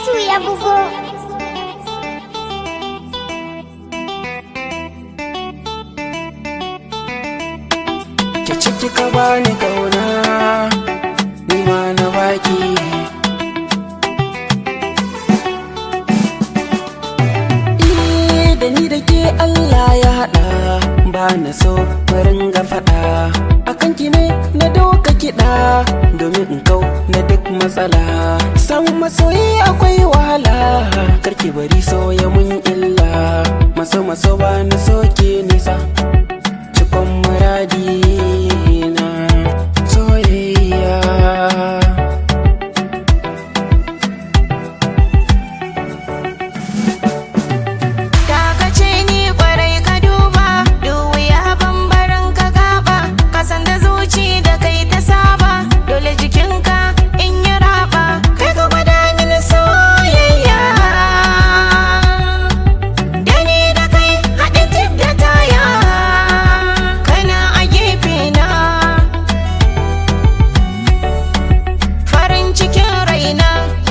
Hamisu ya bugo. Ki ciki ka bani kauna ni ma na baki Eh, da ni da ke Allah ya haɗa ba na so farin ga faɗa akan ki ne na doka kiɗa domin in kau na duk matsala samun masoyi akwai wahala karki bari soya mun illa maso maso ba na soke nisa cikon muradi na soyayya Dakace ni kwarai ka duba, duwiya bambarin ka gaba, ka san da zuci da kai ta saba, dole jikinka in yi raba, kai ka gwada mini soyayya. Da ni da kai haɗe tip da taya, kana a gefe na. Farin cikin raina.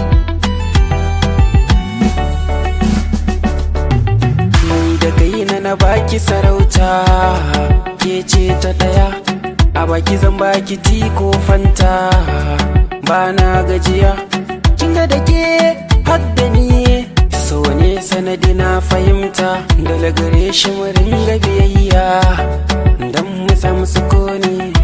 ni da kai na na baki sarauta ke ce ta daya a baki zan baki ti ko fanta ba na gajiya kin ga da ke har da ni so ne sanadi na fahimta dole gare shi mu ringa biyayya dan mu samu sukuni